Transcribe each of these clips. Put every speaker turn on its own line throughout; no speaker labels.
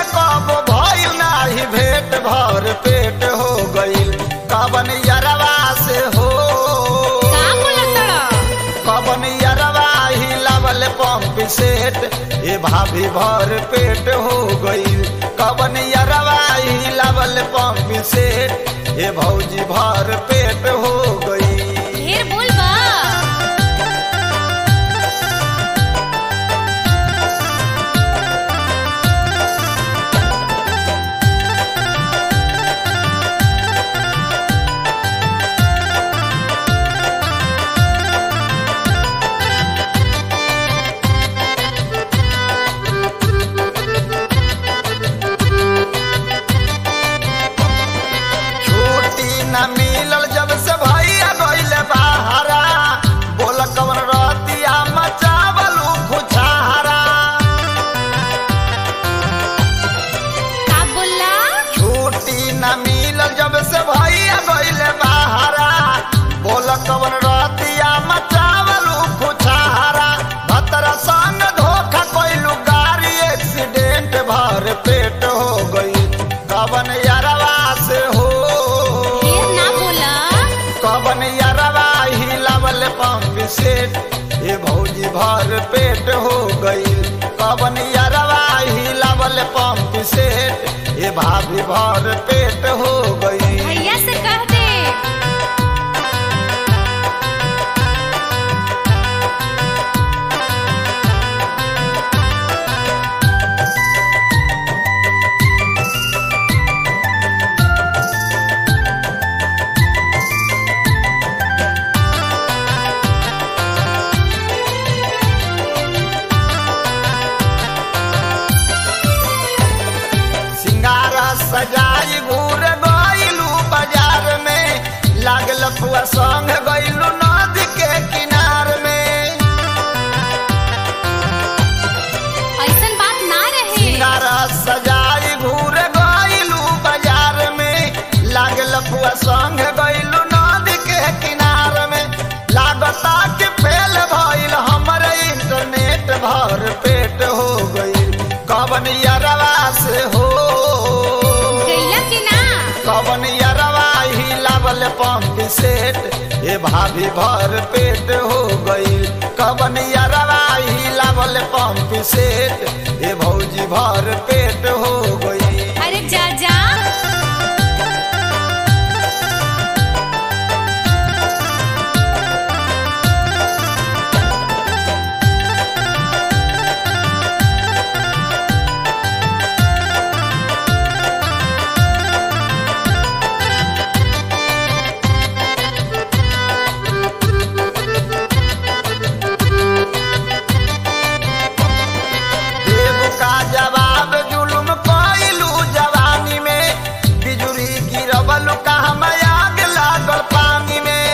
कब भइल नाही भेट भर पेट हो गइल कवन यरवा से हो
का बोलतड़
कवन यरवा ही लवल पंप सेट ए भाभी भर पेट हो गइल कवन यरवा ही लवल पंप सेट ए भौजी भर पेट हो गइल
ढेर बोल बा
छुट्टी न मिलल जब से भैया गइल बाहरा बोल कवन रतिया मचावल खुछारा
का बोला
छुट्टी न मिलल जब से भैया गइल बाहरा बोल कवन रतिया मचावल खुछारा भतरा संग धोखा कइलू गाड़ी एक्सीडेंट भर पेट हो गई कवन यारवा से हो
ढेर ना बोला
कवन यरवा ही लवल पंप सेट ये भौजी भर पेट हो गई कवन यरवा ही लवल पंप सेट ये भाभी भर पेट हो गई
भैया से कह दे
सिंगारा सजाई घूर गइलू बाजार में लागल फुआ संग गइलू नदी के किनार में
ऐसन बात ना रहे
सिंगारा सजाई घूर गइलू बाजार में लागल फुआ संग गइलू नदी के किनार में लागता कि फेल भइल हमर इंटरनेट भर पेट हो गइल कवन यरवा से हो
गैला कि ना
कवन यरवा ही लावल पंप सेट ए भाभी भर पेट हो गइल कवन यरवा ही लावल पंप सेट ए भौजी भर पेट हो गइल
अरे जा जा
देव का जवाब जुलुम कइलू जवानी में बिजुरी गिरवल का हम आग लागल पानी में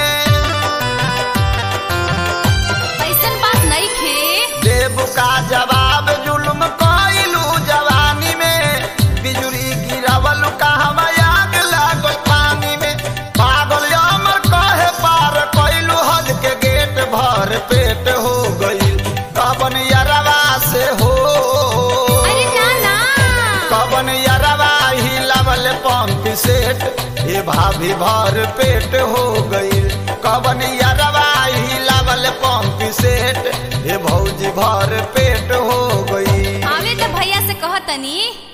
ऐसन बात नहीं खे
देव का जवाब जुलुम कइलू जवानी में बिजुरी गिरवल का हम आग लागल पानी में पागल अमर कहे पार कइलू हद के गेट भर पेट हो गइल कवन यरवा से हो
अरे ना ना
कवन यरवा ही लवल पंप सेट ये भाभी भर पेट हो गइल कवन यरवा ही लवल पंप सेट ये भौजी भर पेट हो गई
आवे तो भैया से कह तनी